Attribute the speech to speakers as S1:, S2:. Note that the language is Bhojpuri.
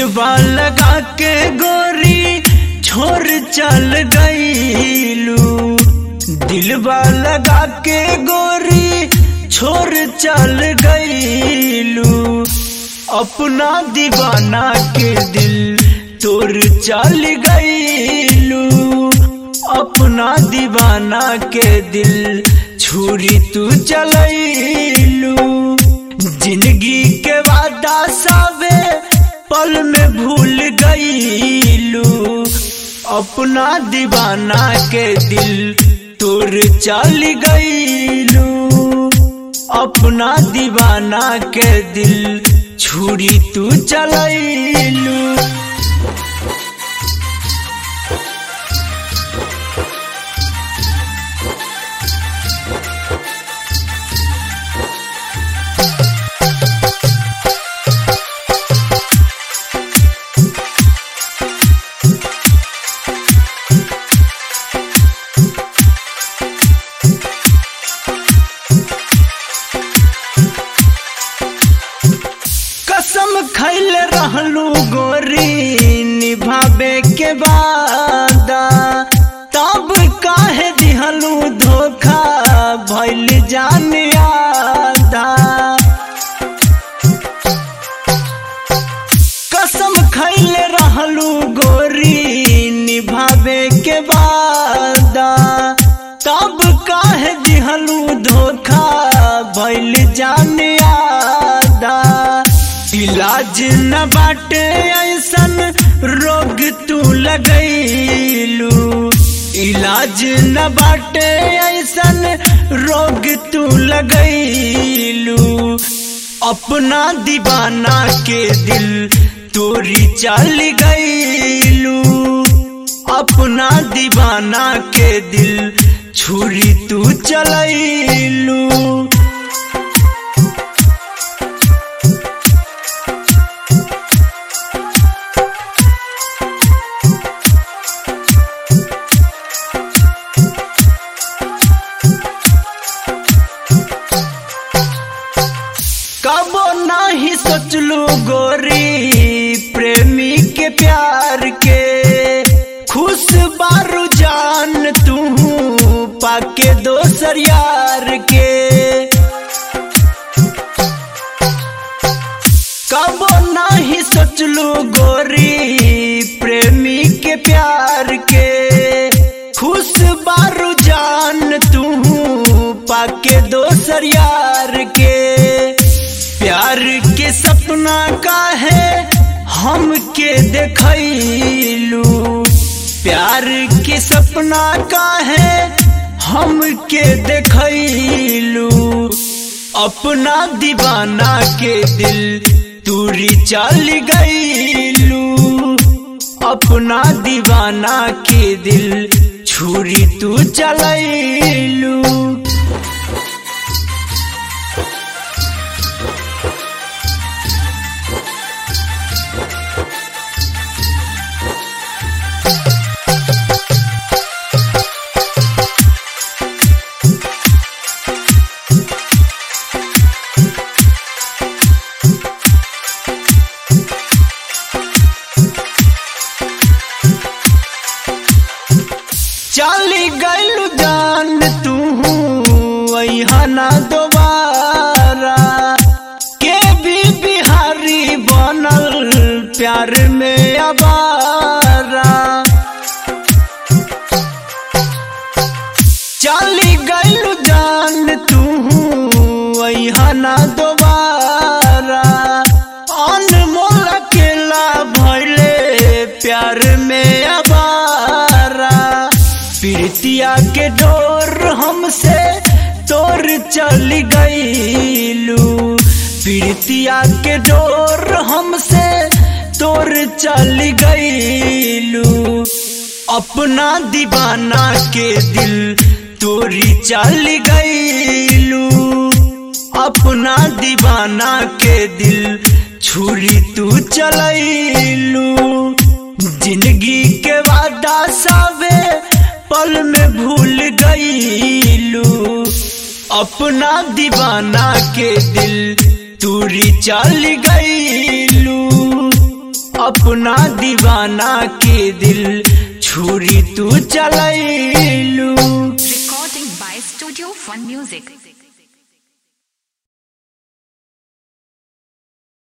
S1: दिलवा लगा के गोरी छोड़ चल गईलू दिलवा लगा के गोरी छोड़ चल गईलू अपना दीवाना के दिल तोड़ चल गईलू अपना दीवाना के दिल छुरी तू चलैलू जिंदगी के वादा सावे पल में भूल गईलू अपना दीवाना के दिल तोड़ चल गईलू अपना दीवाना के दिल छुरी तू चलैलू कसम खैल रहलू गोरी निभावे के वादा तब काहे दिहलू धोखा भैल जान आदा कसम खैल रहलू गोरी निभावे के वादा तब काहे दिहलू धोखा भैल जान आदा इलाज न बाटे ऐसन रोग तू लगैलू इलाज न बाटे ऐसन रोग तू लगैलू अपना दीवाना के दिल तोरी चल गईलू अपना दीवाना के दिल छुरी तू चलैलू कबो नहीं सोचलू गोरी प्रेमी के प्यार के खुश बारू जान तू पाके दोसर यार के कबो नहीं सोचलू गोरी प्रेमी के प्यार के खुश बारू जान तू पाके दोसर यार के प्यार के सपना का है हम के देखलू प्यार के सपना का है हम के देखलू अपना दीवाना के दिल तूरी चल गईलू अपना दीवाना के दिल छुरी तू चलैलू चली गईलू जान तू ना दोबारा के भी बिहारी बनल प्यार में अबारा चली गईलू जान तू ना दोबारा अनमोल अकेला भैले प्यार में अबारा प्रीतिया के डोर हमसे तोर चल गईलू प्रीतिया के डोर हमसे तोर चल गईलू अपना दीवाना के दिल तोरी चल गईलू अपना दीवाना के दिल छुरी तू चलैलू जिंदगी के वादा सावे पल में भूल गईलू अपना दीवाना के दिल तूरी चल गईलू अपना दीवाना के दिल छुरी तू चलैलू
S2: Recording by Studio Fun Music.